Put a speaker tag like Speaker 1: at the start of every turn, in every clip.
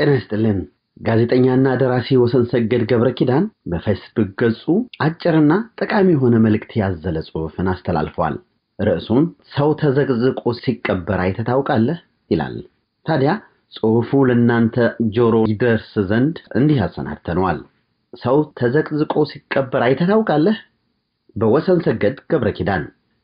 Speaker 1: ጤና ይስጥልን። ጋዜጠኛና ደራሲ ወሰን ሰገድ ገብረ ኪዳን በፌስቡክ ገጹ አጭርና ጠቃሚ የሆነ መልእክት ያዘለ ጽሑፍን አስተላልፏል። ርዕሱም ሰው ተዘቅዝቆ ሲቀበር አይተህ ታውቃለህ ይላል። ታዲያ ጽሑፉ ለእናንተ ጆሮ ይደርስ ዘንድ እንዲህ አሰናድተነዋል። ሰው ተዘቅዝቆ ሲቀበር አይተህ ታውቃለህ? በወሰን ሰገድ ገብረ ኪዳን።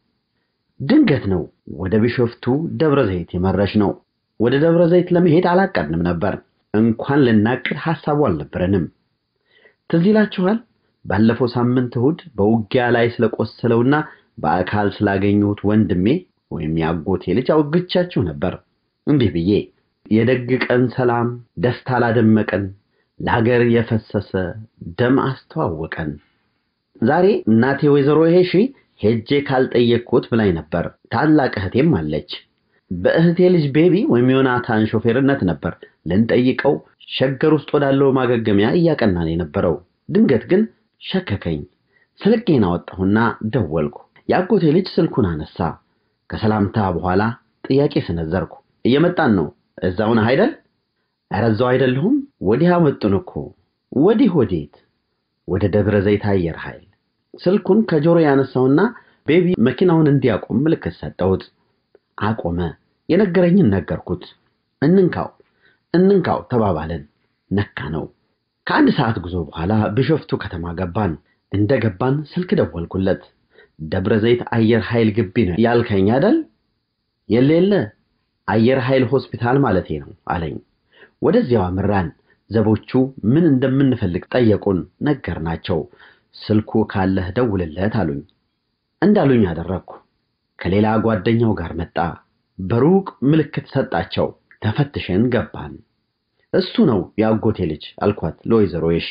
Speaker 1: ድንገት ነው ወደ ቢሾፍቱ ደብረ ዘይት የመረሽ ነው። ወደ ደብረ ዘይት ለመሄድ አላቀድንም ነበር። እንኳን ልናቅድ ሐሳቡ አልነበረንም። ትዝ ይላችኋል? ባለፈው ሳምንት እሁድ በውጊያ ላይ ስለቆሰለውና በአካል ስላገኘሁት ወንድሜ ወይም የአጎቴ ልጅ አውግቻችሁ ነበር። እንዲህ ብዬ የደግ ቀን ሰላም ደስታ ላደመቀን ለሀገር የፈሰሰ ደም አስተዋወቀን። ዛሬ እናቴ ወይዘሮ ሄሺ ሄጄ ካልጠየቅኩት ብላኝ ነበር። ታላቅ እህቴም አለች። በእህቴ ልጅ ቤቢ ወይም ዮናታን ሾፌርነት ነበር ልንጠይቀው ሸገር ውስጥ ወዳለው ማገገሚያ እያቀናን የነበረው። ድንገት ግን ሸከከኝ። ስልኬን አወጣሁና ደወልኩ። የአጎቴ ልጅ ስልኩን አነሳ። ከሰላምታ በኋላ ጥያቄ ሰነዘርኩ። እየመጣን ነው፣ እዛው ነህ አይደል? ኧረ እዛው አይደለሁም። ወዲህ አመጡን እኮ። ወዲህ ወዴት? ወደ ደብረ ዘይት አየር ኃይል። ስልኩን ከጆሮ ያነሳውና ቤቢ መኪናውን እንዲያቆም ምልክት ሰጠሁት። አቆመ። የነገረኝን ነገርኩት። እንንካው እንንካው ተባባልን። ነካ ነው። ከአንድ ሰዓት ጉዞ በኋላ ቢሾፍቱ ከተማ ገባን። እንደ ገባን ስልክ ደወልኩለት። ደብረ ዘይት አየር ኃይል ግቢ ነው ያልከኝ አይደል? የለ የለ አየር ኃይል ሆስፒታል ማለቴ ነው አለኝ። ወደዚያው አምራን። ዘቦቹ ምን እንደምንፈልግ ጠየቁን። ነገርናቸው። ስልኩ ካለህ ደውልለት አሉኝ። እንዳሉኝ አደረግኩ። ከሌላ ጓደኛው ጋር መጣ። በሩቅ ምልክት ሰጣቸው። ተፈትሸን ገባን። እሱ ነው የአጎቴ ልጅ አልኳት ለወይዘሮ የሺ።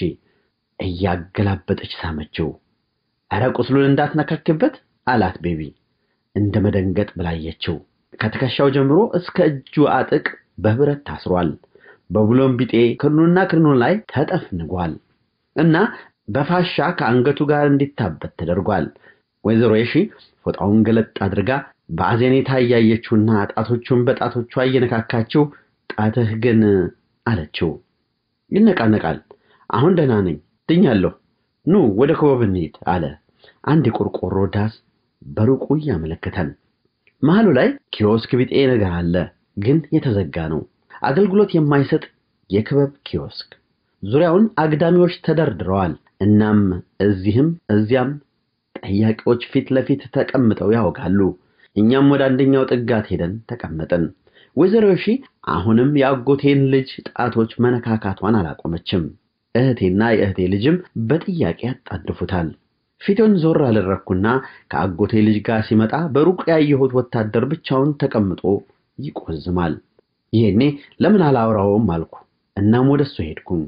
Speaker 1: እያገላበጠች ሳመችው። ኧረ ቁስሉን እንዳትነካክበት አላት ቤቢ። እንደ መደንገጥ ብላየችው። ከትከሻው ጀምሮ እስከ እጁ አጥቅ በብረት ታስሯል። በቡሎን ቢጤ ክርኑና ክርኑ ላይ ተጠፍንጓል እና በፋሻ ከአንገቱ ጋር እንዲታበት ተደርጓል። ወይዘሮ የሺ ፎጣውን ገለጥ አድርጋ በአዜኔታ እያየችውና ጣቶቹን በጣቶቿ እየነካካችው ጣትህ ግን አለችው። ይነቃነቃል። አሁን ደህና ነኝ፣ ድኛለሁ። ኑ ወደ ክበብ እንሂድ አለ። አንድ የቆርቆሮ ዳስ በሩቁ እያመለከተን፣ መሃሉ ላይ ኪዮስክ ቢጤ ነገር አለ፣ ግን የተዘጋ ነው። አገልግሎት የማይሰጥ የክበብ ኪዮስክ። ዙሪያውን አግዳሚዎች ተደርድረዋል። እናም እዚህም እዚያም ጠያቂዎች ፊት ለፊት ተቀምጠው ያወጋሉ። እኛም ወደ አንደኛው ጥጋት ሄደን ተቀመጥን። ወይዘሮ ሺ አሁንም የአጎቴን ልጅ ጣቶች መነካካቷን አላቆመችም። እህቴና የእህቴ ልጅም በጥያቄ ያጣድፉታል። ፊቱን ዞር አደረግኩና ከአጎቴ ልጅ ጋር ሲመጣ በሩቅ ያየሁት ወታደር ብቻውን ተቀምጦ ይቆዝማል። ይሄኔ ለምን አላወራውም አልኩ። እናም ወደሱ ሄድኩኝ።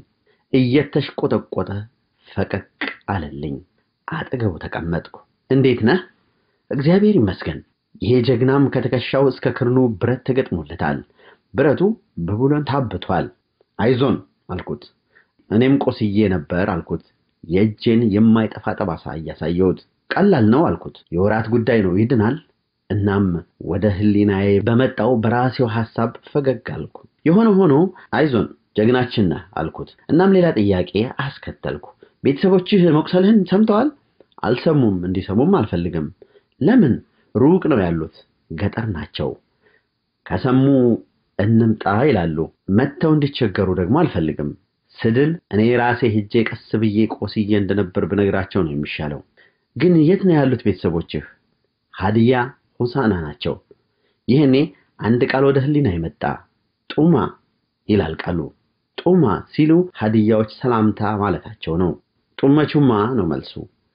Speaker 1: እየተሽቆጠቆጠ ፈቀቅ አለልኝ። አጠገቡ ተቀመጥኩ። እንዴት ነህ? እግዚአብሔር ይመስገን። ይሄ ጀግናም ከትከሻው እስከ ክርኑ ብረት ተገጥሞለታል። ብረቱ በቡለን ታብቷል። አይዞን አልኩት። እኔም ቆስዬ ነበር አልኩት። የእጄን የማይጠፋ ጠባሳ እያሳየሁት። ቀላል ነው አልኩት። የወራት ጉዳይ ነው፣ ይድናል። እናም ወደ ህሊናዬ በመጣው በራሴው ሐሳብ ፈገግ አልኩ። የሆነ ሆኖ አይዞን ጀግናችን ነህ አልኩት። እናም ሌላ ጥያቄ አስከተልኩ። ቤተሰቦችህ መቁሰልህን ሰምተዋል? አልሰሙም፣ እንዲሰሙም አልፈልግም። ለምን? ሩቅ ነው ያሉት፣ ገጠር ናቸው። ከሰሙ እንምጣ ይላሉ። መጥተው እንዲቸገሩ ደግሞ አልፈልግም። ስድል እኔ ራሴ ሄጄ ቀስ ብዬ ቆስዬ እንደነበር ብነግራቸው ነው የሚሻለው። ግን የት ነው ያሉት ቤተሰቦችህ? ሀዲያ ሆሳና ናቸው። ይህኔ አንድ ቃል ወደ ህሊና ይመጣ። ጡማ ይላል ቃሉ። ጡማ ሲሉ ሀዲያዎች ሰላምታ ማለታቸው ነው። ጡመቹማ ነው መልሱ።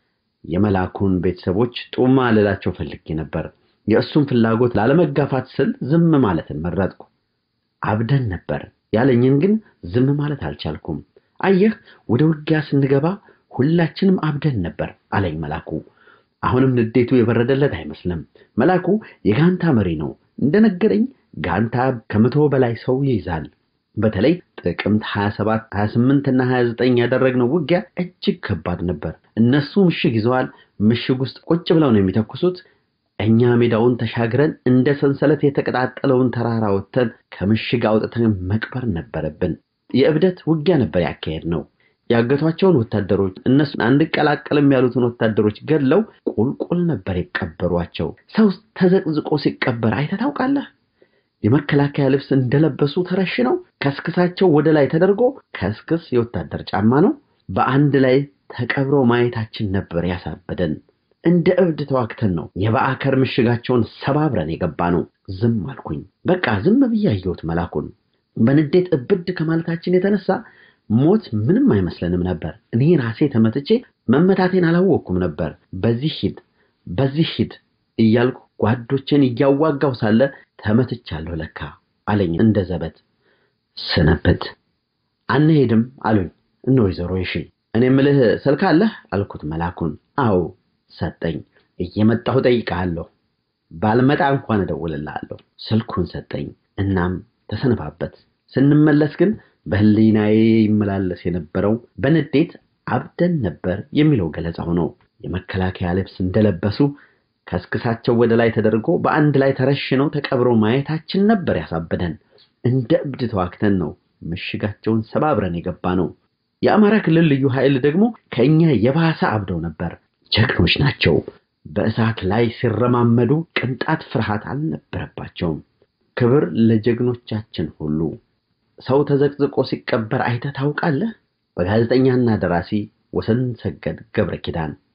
Speaker 1: የመላኩን ቤተሰቦች ጡማ ልላቸው ፈልጌ ነበር። የእሱን ፍላጎት ላለመጋፋት ስል ዝም ማለትን መረጥኩ። አብደን ነበር ያለኝን ግን ዝም ማለት አልቻልኩም። አየህ ወደ ውጊያ ስንገባ ሁላችንም አብደን ነበር አለኝ መላኩ። አሁንም ንዴቱ የበረደለት አይመስልም። መላኩ የጋንታ መሪ ነው። እንደነገረኝ ጋንታ ከመቶ በላይ ሰው ይይዛል። በተለይ ጥቅምት 27፣ 28 እና 29 ያደረግነው ውጊያ እጅግ ከባድ ነበር። እነሱ ምሽግ ይዘዋል። ምሽግ ውስጥ ቁጭ ብለው ነው የሚተኩሱት። እኛ ሜዳውን ተሻግረን እንደ ሰንሰለት የተቀጣጠለውን ተራራ ወጥተን ከምሽግ አውጥተን መቅበር ነበረብን። የእብደት ውጊያ ነበር ያካሄድ ነው። ያገቷቸውን ወታደሮች እነሱ አንቀላቀልም ያሉትን ወታደሮች ገድለው ቁልቁል ነበር የቀበሯቸው። ሰው ተዘቅዝቆ ሲቀበር አይተህ ታውቃለህ? የመከላከያ ልብስ እንደለበሱ ተረሽነው ከስክሳቸው ወደ ላይ ተደርጎ ከስክስ የወታደር ጫማ ነው በአንድ ላይ ተቀብረው ማየታችን ነበር ያሳበደን። እንደ እብድ ተዋግተን ነው የበአከር ምሽጋቸውን ሰባብረን የገባ ነው። ዝም አልኩኝ። በቃ ዝም ብዬ አየሁት መላኩን። በንዴት እብድ ከማለታችን የተነሳ ሞት ምንም አይመስለንም ነበር። እኔ ራሴ ተመትቼ መመታቴን አላወቅኩም ነበር። በዚህ ሂድ፣ በዚህ ሂድ እያልኩ ጓዶችን እያዋጋው ሳለ ተመትቻለሁ ለካ አለኝ እንደ ዘበት። ስነብት አንሄድም አሉኝ እነ ወይዘሮ ይሺ። እኔ ምልህ ስልክ አለህ አልኩት መላኩን። አዎ ሰጠኝ። እየመጣሁ ጠይቀሃለሁ፣ ባልመጣ እንኳን እደውልልሃለሁ። ስልኩን ሰጠኝ። እናም ተሰነባበት። ስንመለስ ግን በህሊናዬ ይመላለስ የነበረው በንዴት አብደን ነበር የሚለው ገለጻው ነው። የመከላከያ ልብስ እንደለበሱ ከስክሳቸው ወደ ላይ ተደርጎ በአንድ ላይ ተረሽነው ተቀብረው ማየታችን ነበር ያሳበደን። እንደ እብድ ተዋግተን ነው ምሽጋቸውን ሰባብረን የገባ ነው። የአማራ ክልል ልዩ ኃይል ደግሞ ከእኛ የባሰ አብደው ነበር። ጀግኖች ናቸው። በእሳት ላይ ሲረማመዱ ቅንጣት ፍርሃት አልነበረባቸውም። ክብር ለጀግኖቻችን ሁሉ። ሰው ተዘቅዝቆ ሲቀበር አይተህ ታውቃለህ? በጋዜጠኛና ደራሲ ወሰን ሰገድ ገብረ ኪዳን